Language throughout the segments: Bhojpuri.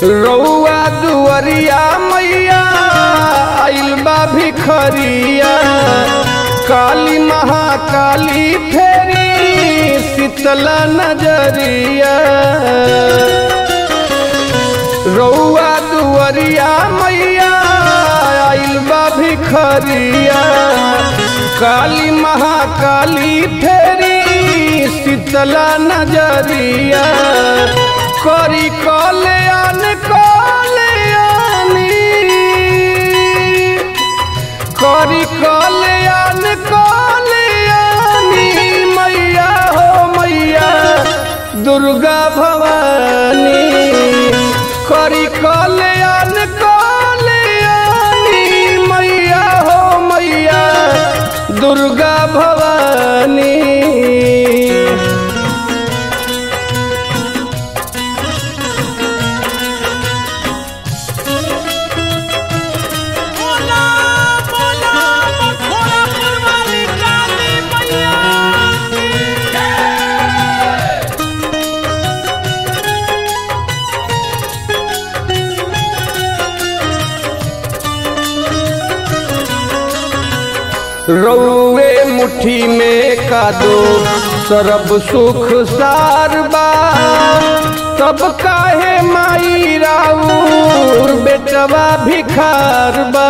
रउआ दुअरिया मैया आइल बा भिखरिया काली महाकाली फेरी शीतला नजरिया रउआ दुअरिया मैया आइल बा भिखरिया काली महाकाली फेरी शीतला नजरिया करी कल्याण कल्याणी करी कल्याण कल्याणी मैया हो मैया दुर्गा भवानी करी कल्याण कल्याणी मैया हो मैया दुर्गा भवानी बोला बोला मथुरा पुरवाली काली मैया की रउए मुट्ठी में का दो सरब सुख सार बा तब काहे माई राउर बेटवा भिखार बा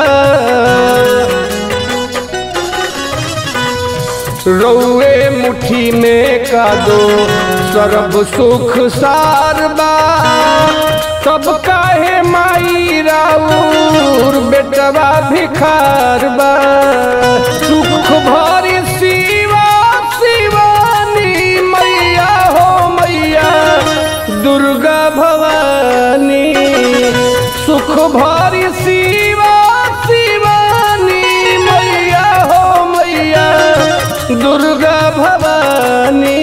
रउए मुट्ठी में का दो सरब सुख सार बा तब काहे माई राउर बेटवा भिखार बा सुख भरी शिवा शिवानी मैया हो मैया दुर्गा भवानी सुख भरी शिवा शिवानी मैया हो मैया दुर्गा भवानी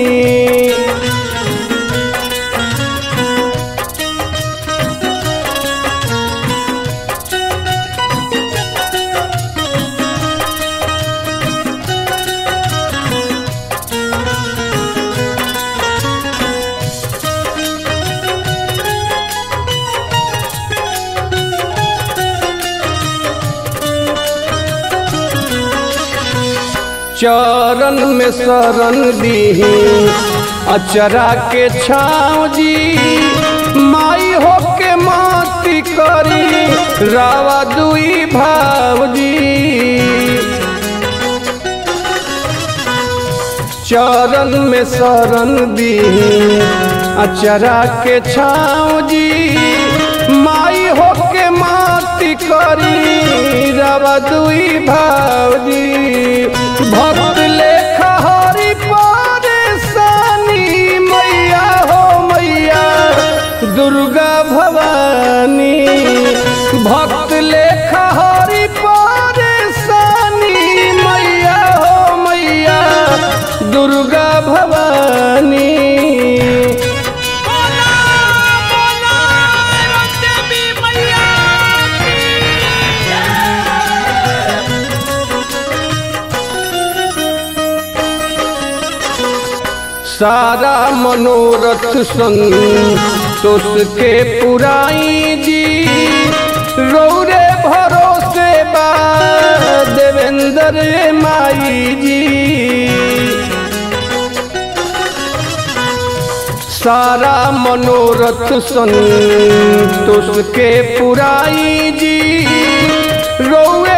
चरण में शरण दीही अचरा के छाँव जी माई हो के माती करी रावा दुई भाव जी चरण में शरण दीही अचरा के छाँव जी माई हो के माती करी रवा दुई भावजी भक्त लेखा हरि परेशानी मैया हो मैया दुर्गा भवानी भक्त लेखा हरि परेशानी मैया हो मैया दुर्गा भवानी बोला बोला देवी मैया की सारा मनोरथ संतोष के पुराई जी रौरे भरोसे बा देवेंद्र माई जी सारा मनोरथ संतोष के पुराई जी रौए